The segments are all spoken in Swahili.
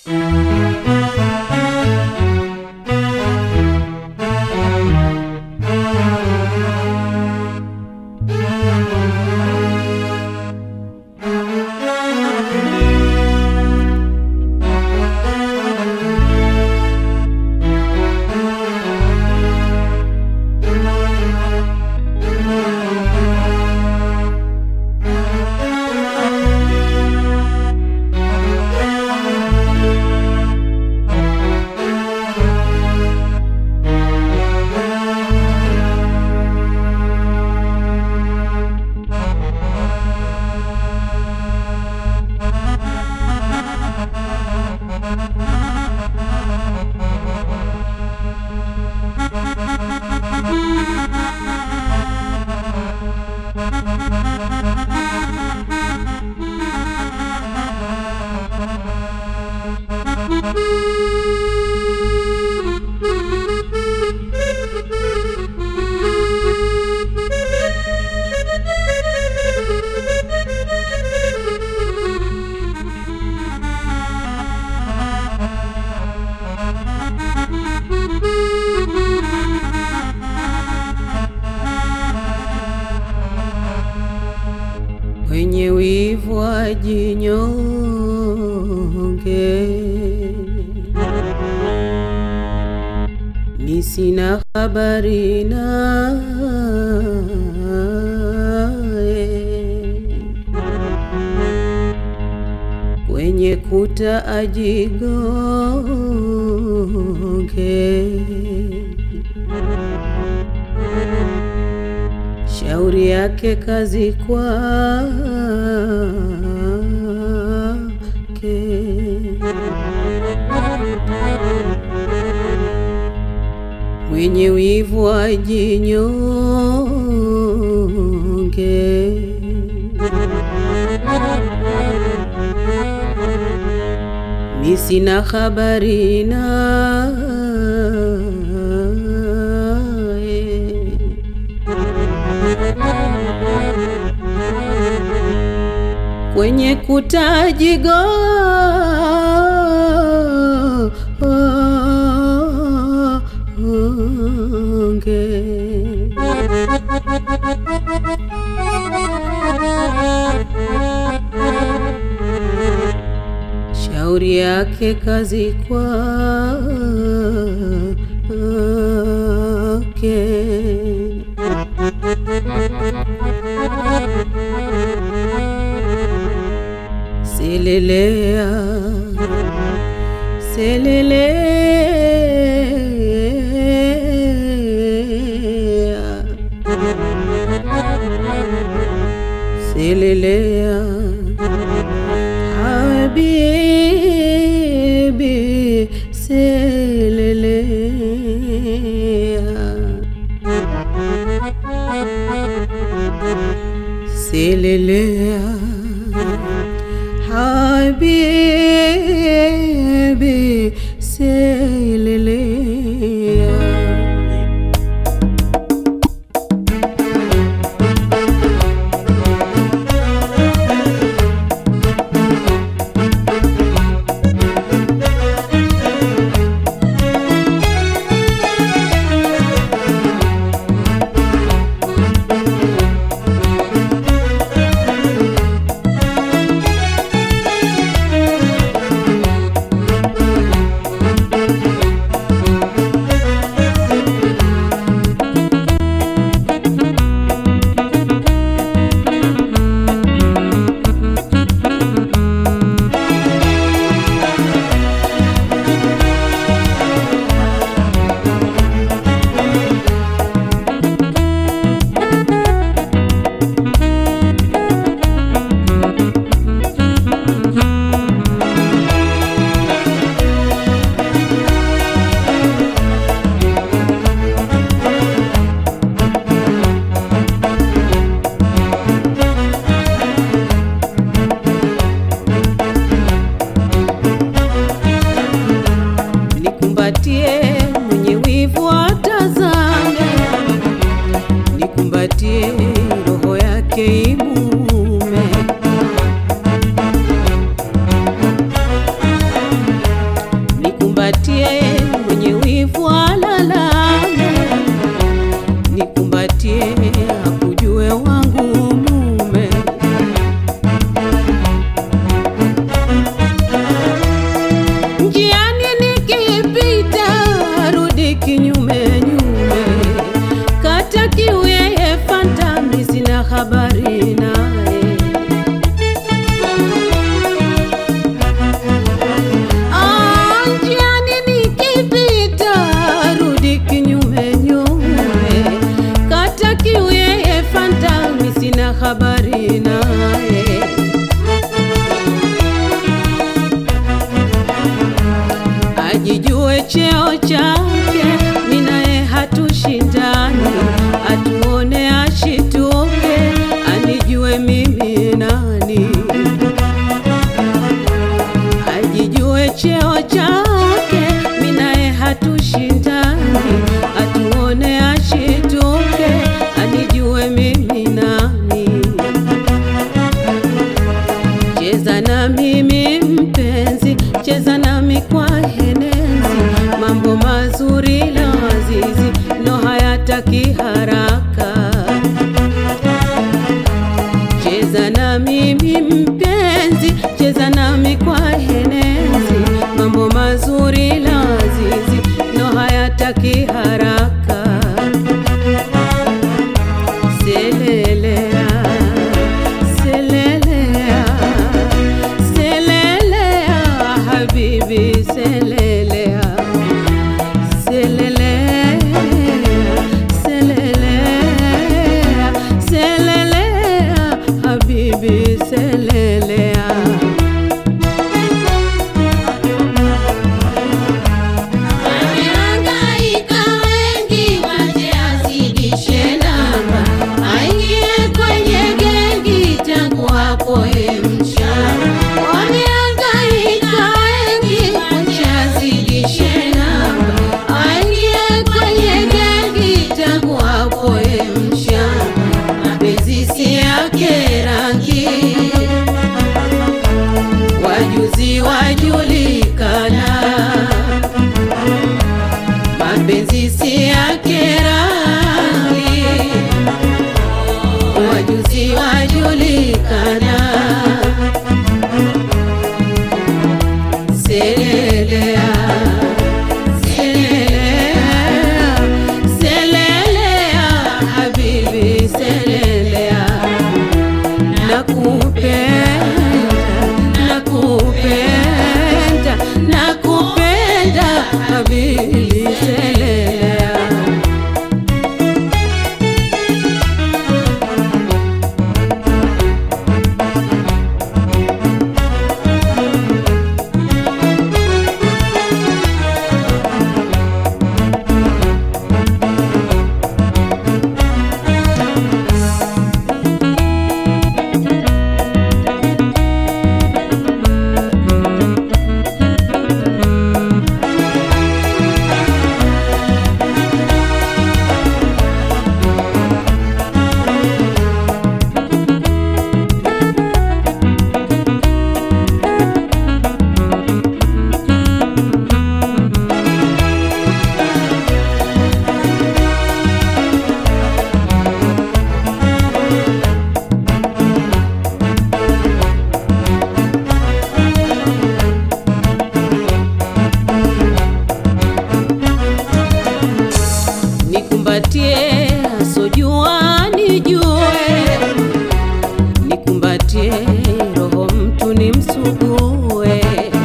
Wenye wivu wajinyonge, mi sina habari naye. Kwenye kuta ajigonge, shauri yake kazi kwake. Mwenye wivu ajinyonge, mi sina habari naye. kwenye kutajigo onge shauri yake kazi kwake Selelea, selelea, selelea, habibi, selelea, selelea. Habibi selelea ajijue cheo chake, minaye hatushindani, atuone ashituke, anijue mimi nani ajijue cheo chake, minaye hatushindani, atuone ashituke, anijue mimi nani. Cheza na mimi mpenzi, cheza nami kwa henezi, mambo mazuri lazizi, no hayataki haraka cheza na mimi mpenzi, cheza nami kwa henezi, mambo mazuri lazizi, no hayataki haraka. Selelea, selelea, selelea, habibi selelea, selelea, selelea, selelea, habibi selelea. Wamehangaika wengi waje azidishe namba, aingie kwenye gengi tangu hapo ye mchana. Wamehangaika wengi waje azidishe namba, aingie kwenye gengi tangu hapo ye mchana. Mapenzi si yake rangi, wajuzi wajulikana mapenzi si yake rangi, wajuzi wajulikana. Selelea, selelea, selelea, habibi selelea, nakupenda, nakupenda, nakupenda, habibi selelea. nikumbatie asojua nijue, nikumbatie roho mtu nimsugue,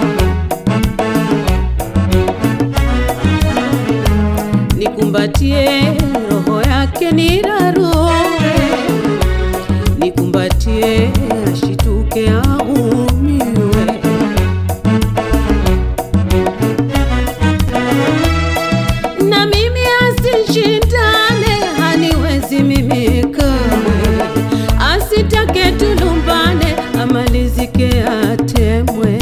nikumbatie roho yake nirarue, nikumbatie ashituke aumiwe. na mimi asishindane, haniwezi mimi kamwe, asitake tulumbane, amalizike atemwe.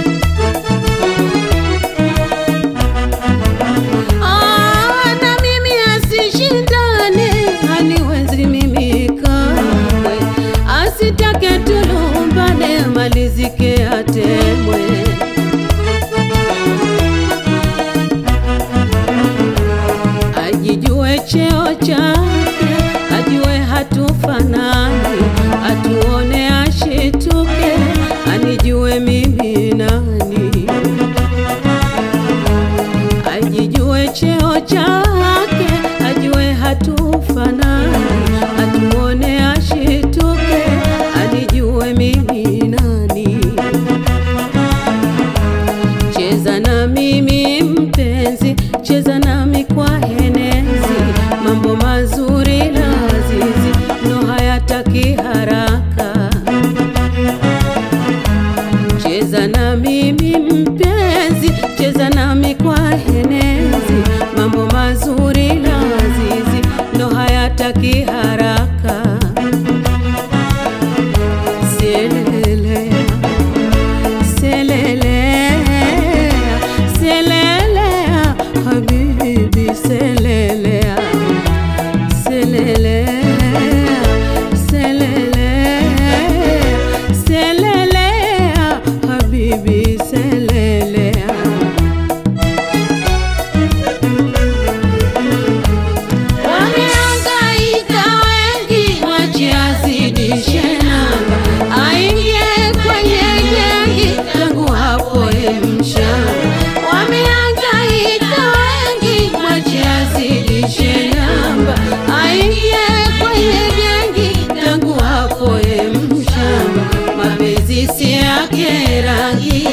Ah, na mimi asishindane, haniwezi mimi kamwe, asitake tulumbane, amalizike atemwe. ajijue cheo chake, ajue hatufanani, atuone ashituke, anijue mimi nani. Ajijue cheo chake, ajue hatufanani, atuone ashituke, anijue mimi nani. Cheza na mimi mpenzi, cheza nami kwa henezi, mambo mazuri lazizi, no hayataki haraka. Cheza na mimi mpenzi, cheza nami kwa henezi, mambo mazuri lazizi ndo hayataki haraka. Selelea, selelea, selelea, habibi selelea, selelea, selelea, selelea, habibi selelea. Wamehangaika wengi, mwache azidishe namba, aingie kwenye gengi, tangu hapo ye mshamba. Wamehangaika wengi, mwache azidishe namba, aingie kwenye gengi, tangu hapo ye mshamba. Mapenzi si yake rangi,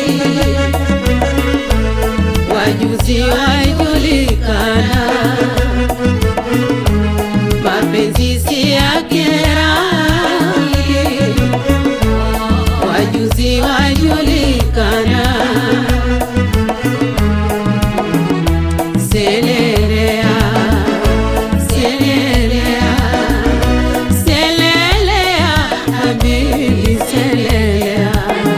wajuzi wajulikana mapenzi si yake rangi, wajuzi wajulikana. Selelea, selelea, selelea, habibi selelea,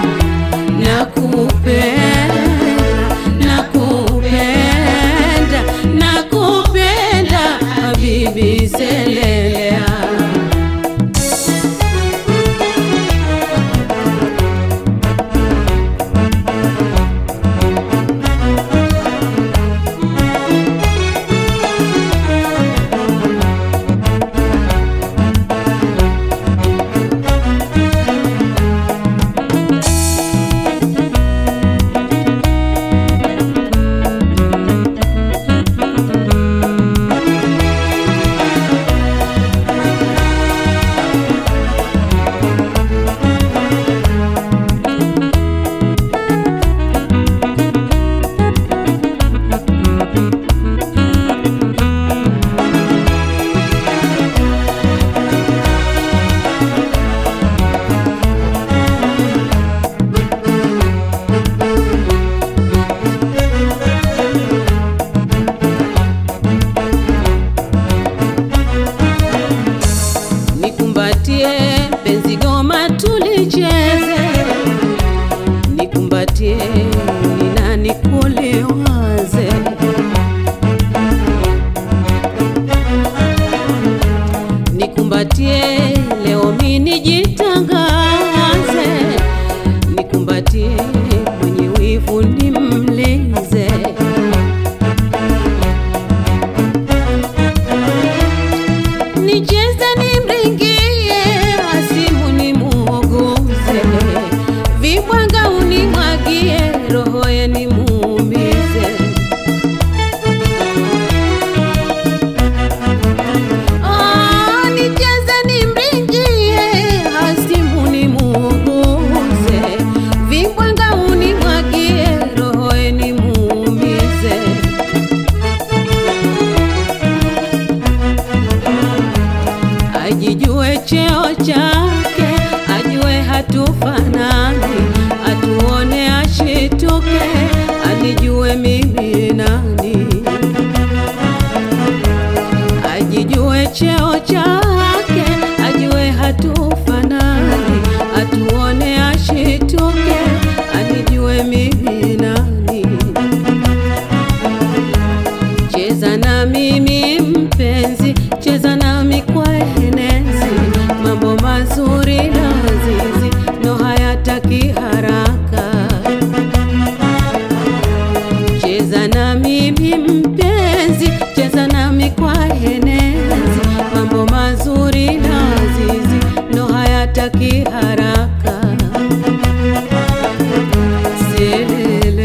nakupenda, nakupenda, nakupenda, habibi selelea. Nikumbatie penzi goma tulicheze, nikumbatie nina nikuliwaze, nikumbatie leo mimi nijitangaze, nikumbatie mwenye wivu nimlize. Nicheze nimringie, asimu nimuogoze, vibwanga unimwagie, roho ye nimuumize. Ah, nicheze nimringie, asimu nimuogoze, vibwanga unimwagie, roho ye nimuumize. ajijue cheo chake, ajue hatufanani, atuone ashituke, anijue mimi nani. Ajijue cheo chake, ajue hatufanani, atuone ashituke, anijue mimi nani. Cheza na mimi mpenzi, cheza nami kwa henezi, mambo mazuri lazizi no hayataki haraka. Cheza na mimi mpenzi, cheza nami kwa henezi, mambo mazuri lazizi no hayataki haraka. Selele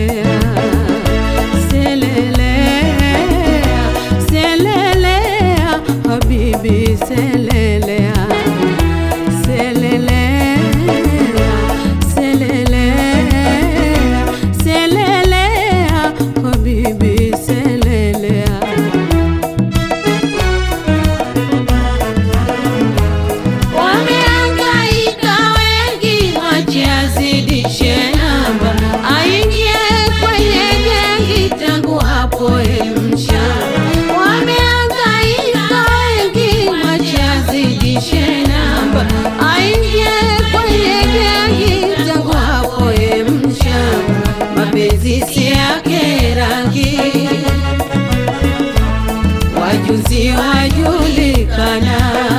mapenzi si yake rangi, wajuzi wajulikana,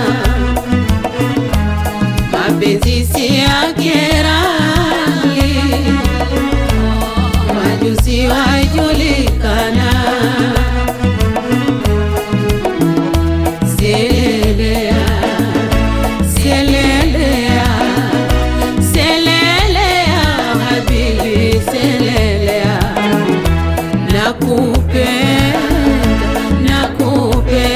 mapenzi si yake rangi, wajuzi wajulikana. Selelea, selelea, selelea, habibi, selelea. Nakupenda, nakupenda,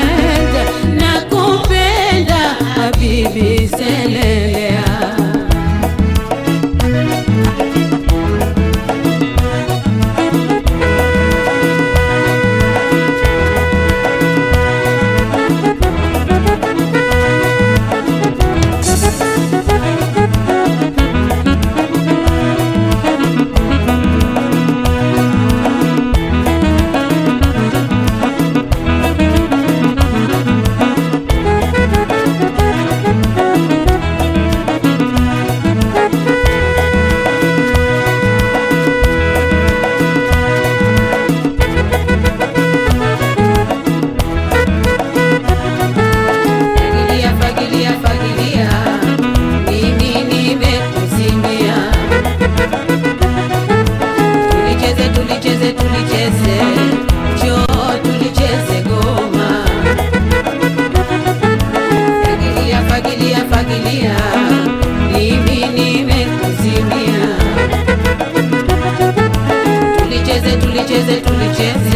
nakupenda, habibi, selelea. Fagilia, fagilia, fagilia, mimi nimekuzimia. Tulicheze, tulicheze, tulicheze, njoo tulicheze goma. Fagilia, fagilia, fagilia, mimi nimekuzimia. Tulicheze, tulicheze, tulicheze